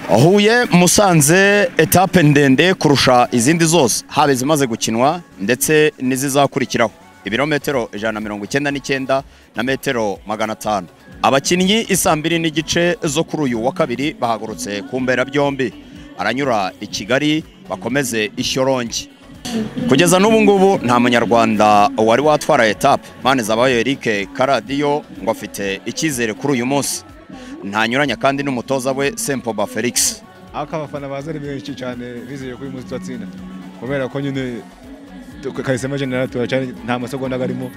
huye musanze etape ndende kurusha izindi zose haba izimaze gukinwa ndetse n'izizakurikiraho ibirometero ijana na mirongo icyenda n'icyenda na metero magana atanu abakinnyi isaa mbiri n'igice zo kuri uyu wa kabiri bahagurutse ku mbera byombi aranyura i kigali bakomeze ishyorongi kugeza n'ubu ngubu nta munyarwanda wari watwara etape mpande zabaye erike karadiyo ngo afite icyizere kuri uyu munsi ntanyuranya kandi n'umutoza we sempoba felix ariko abafana baza ari benshi cyane bizeye ko uyu munsi turatsinda kubera ko nyine kahisemo jenera turacyari nta masegonda arimo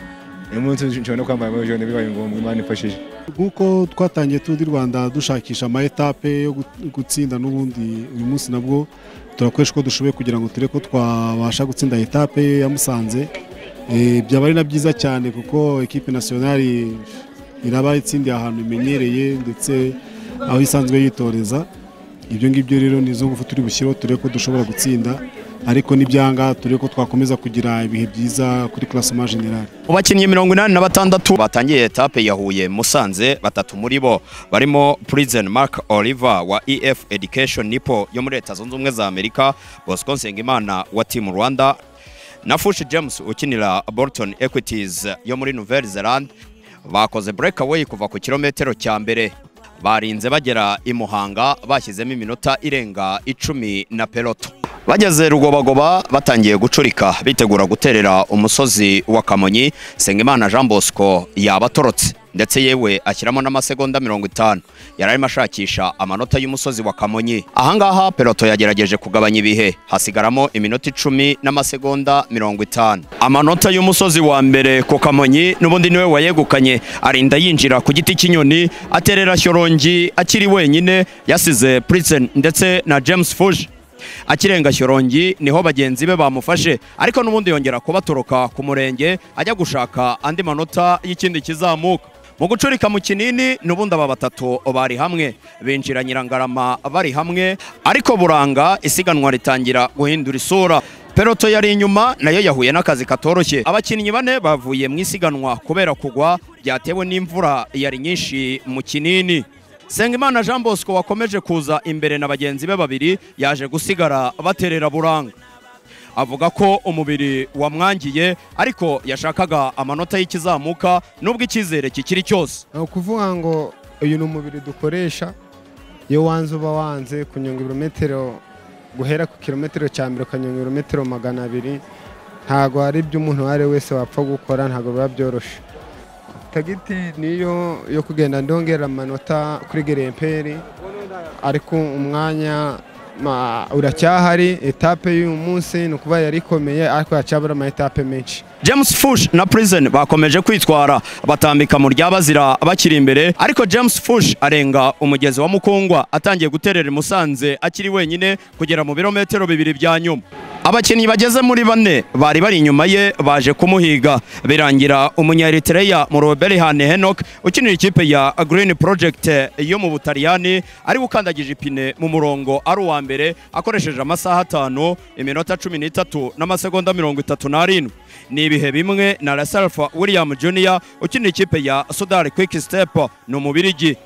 uyu munsi nshobora no kwambara muri jone bibaye ngombwa imana ifashije nk'uko twatangiye tundi rwanda dushakisha ama etape yo gutsinda n'ubundi uyu munsi nabwo turakoresha uko dushoboye kugira ngo turebe ko twabasha gutsinda etape ya musanze byaba ari na byiza cyane kuko ekipe nasiyonari iraba itsindiye ahantu imenyereye ndetse aho isanzwe yitoreza ibyo ngibyo rero ni izo ngufu turi bushyireho turebe ko dushobora gutsinda ariko n'ibyanga turebe ko twakomeza kugira ibihe byiza kuri klasema generale mu bakinnyi mirongo inani na batandatu batangiye etape ya huye musanze batatu muri bo barimo prison mark oliver wa ef education nipo yo muri leta zunze ubumwe za amerika bosco nsengimana wa team rwanda na fushi james ukinira bolton equities yo muri nouvelle zelande bakoze breakaway kuva ku kilometero cya mbere barinze bagera i muhanga bashyizemo iminota irenga icumi na peloto bageze rugobagoba batangiye gucurika bitegura guterera umusozi wa kamonyi sengimana jean bosco yabatorotse ndetse yewe ashyiramo n'amasegonda mirongo itanu yari arimo ashakisha amanota y'umusozi wa kamonyi ahangaha peloto yagerageje kugabanya ibihe hasigaramo iminota icumi n'amasegonda mirongo itanu amanota y'umusozi wa mbere ku kamonyi n'ubundi niwe wayegukanye arinda yinjira ku giti cy'inyoni aterera shyorongi akiri wenyine yasize prison ndetse na james fuji akirenga shyorongi niho bagenzi be bamufashe ariko n'ubundi yongera kubatoroka ku murenge ajya gushaka andi manota y'ikindi kizamuka mu gucurika mu kinini n'ubundi aba batatu bari hamwe binjira nyirangarama bari hamwe ariko buranga isiganwa ritangira guhindura isura peloto yari inyuma nayo yahuye n'akazi katoroshye abakinnyi bane bavuye mu isiganwa kubera kugwa byatewe n'imvura yari nyinshi mu kinini Sengimana Jean Bosco wakomeje kuza imbere na bagenzi be babiri yaje gusigara baterera buranga avuga ko umubiri wamwangiye ariko yashakaga amanota y'ikizamuka nubwo icyizere kikiri cyose ni ukuvuga ngo uyu ni umubiri dukoresha iyo wanze uba wanze kunyonga ibirometero guhera ku kilometero cya mbere ukanyonga ibirometero magana abiri ntabwo hari ibyo umuntu uwo ari we wese wapfa gukora ntabwo biba byoroshye tagiti niyo yo kugenda ndongera amanota kuri geremperi ariko umwanya uracyahari etape y'uyu munsi ni ukuba yari ikomeye ariko yacyabura ama etape menshi james fush na prison bakomeje kwitwara batambika mu rya bazira bakiri imbere ariko james fush arenga umugezi wa mukungwa atangiye guterera musanze akiri wenyine kugera mu birometero bibiri bya nyuma abakinnyi bageze muri bane bari bari inyuma ye baje kumuhiga birangira umunyaeritereya mu roberihane henok ukinira ikipe ya green project yo mu butaliyani ari ukandagije ipine mu murongo ari uwa mbere akoresheje amasaha atanu iminota cumi n'itatu n'amasegonda mirongo itatu n'arindwi ni ibihe bimwe na lasalfa william junior ukinira ikipe ya sudari quick step ni umubirigi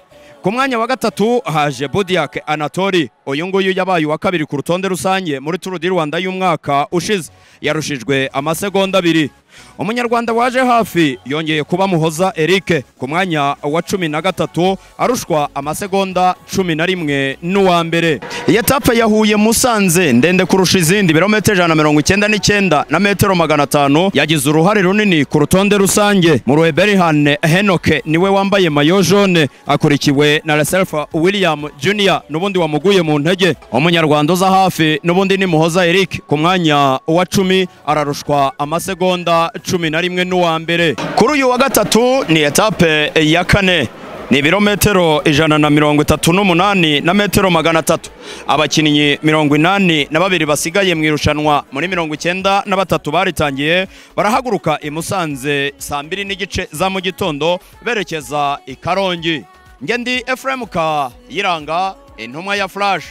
ku mwanya wa gatatu haje bodiak anatori uyu nguyu yabaye uwa kabiri ku rutonde rusange muri turu di rwanda y'umwaka ushize yarushijwe amasegonda abiri umunyarwanda waje hafi yongeye kuba muhoza eric ku mwanya wa cumi na gatatu arushwa amasegonda cumi na rimwe n'uwa mbere iyi etape yahuye musanze ndende kurusha izindi birometero ijana na mirongo icyenda n'icyenda na metero magana atanu yagize uruhare runini ku rutonde rusange mu ruheberihane henoke niwe wambaye mayo jone akurikiwe na reselfa william junior n'ubundi wamuguye mu ntege umunyarwanda uza hafi n'ubundi ni muhoza eric ku mwanya wa cumi ararushwa amasegonda cumi na rimwe n'uwa mbere kuri uyu wa gatatu ni etape ya kane ni ibirometero ijana na mirongo itatu n'umunani na metero magana atatu abakinnyi mirongo inani na babiri basigaye mu irushanwa muri mirongo icyenda na batatu baritangiye barahaguruka i musanze saa mbiri n'igice za mu gitondo berekeza i karongi ngendi efuremu ka yiranga intumwa ya furashi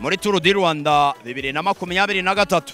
muri turu di rwanda bibiri na makumyabiri na gatatu